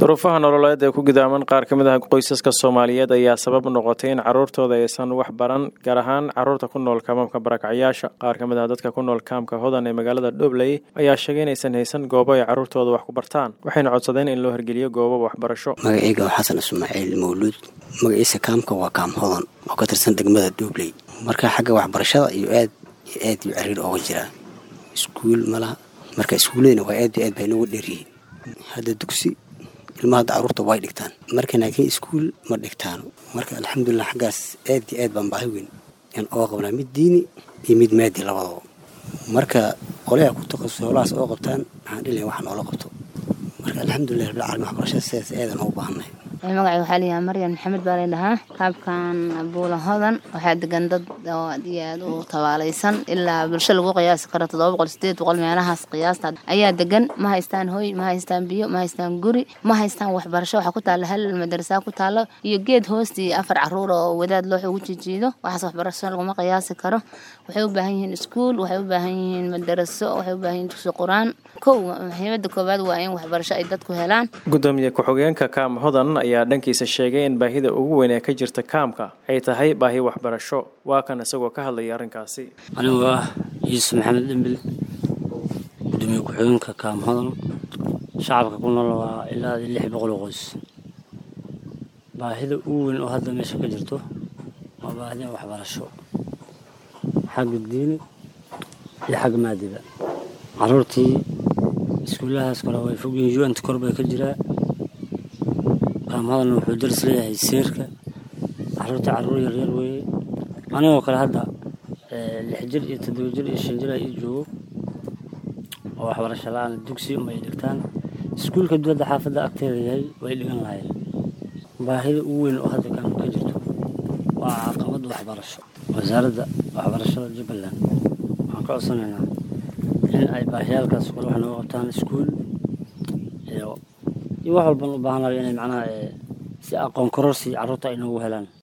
duruufaha nololeed ee ku gidaaman qaar ka mid ah qoysaska soomaaliyeed ayaa sabab noqotay in caruurtooda aysan wax baran gaar ahaan caruurta ku nool kaamamka barakacyaasha qaar ka mid ah dadka ku nool kaamka hodan ee magaalada dhobley ayaa sheegay inaysan haysan goobo ay caruurtooda wax ku bartaan waxayna codsadeen in loo hirgeliyo goobo waxbarasho magaceyga waa xasan ismaaciil mawluud magaciisa kaamka waa kaam hodan oo ka tirsan degmada dhobley marka xagga waxbarashada iyo aad iyo aad iyo cariir ooga jiraa iskuul malaha marka iskuuladina waa aad iyo aad bay nooga dheeryihiin hadda dugsi ilmaha hadda caruurta way dhigtaan marka laakiin iskuul ma dhigtaan marka alxamdulilah xaggaas aad iyo aad baan baahi weyn aan ooga qabnaa mid diini iyo mid maadi labadaba marka qolayaa ku taqasus howlahaas oo qabtaan waxaan dhilay wax noola qabto marka alxamdulilah rabbil caalamiin waxbarashada sidaas aadaan ugu baahannahay magacay waxaa layahaa maryan maxamed baa laydhahaa kaabkan buula hodan waxaa degan dad oo aad iyo aad u tabaalaysan ilaa bulsho lagu qiyaasi karo toddoba boqol sideed boqol meelahaas qiyaasta ayaa degan ma haystaan hoy ma haystaan biyo ma haystaan guri ma haystaan waxbarasho waxaa ku taalla hal madarasa ku taalo iyo geed hoostii afar caruur oo wadaad loox ugu jijiido waxaas waxbarasho laguma qiyaasi karo waxay u baahan yihiin iskuul waxay u baahan yihiin madaraso waxay u baahan yihiin dugsi qur-aan kow muhiimada koowaad waa in waxbarasho ay dadku helaan gudoomiye ku-xigeenka kaam hodan ayaa dhankiisa sheegay in baahida ugu weyn ee ka jirta kaamka ay tahay baahi waxbarasho waa kan isagoo ka hadlaya arrinkaasi anigu ah yuusuf maxamed dhembil gudoomiye ku-xigeenka kaam hodan shacabka ku nool waa ilaa lix boqol oo qoys baahida ugu weyn oo hadda meesha ka jirto waa baahida waxbarasho xagga diini iyo xagga maadiba caruurtii iskuulahaas kale way fogyihiin un-ta kor bay ka jiraa kaamhadalna wuxuu daris leeyahay seerka caruurtii caruur yaryar weeye anigoo kale hadda lix jir iyo toddoba jir iyo shan jir ay ii joogo oo waxbarasho la-aan dugsi uma ay dhigtaan iskuulka dibadda xaafadda agteeda yahay way dhigan lahayen baahida ugu weyn oo hadda kaamka ka jirto waa caqabadda waxbarasho wasaaradda waxbarashada jubbaland waxaan ka codsanaynaa in ay baahiyaalkaas kale wax nooga qabtaan iskuul iyo iyo wax walban u baahanayo inay macnaha si aqoon kororsi carruurta ay noogu helaan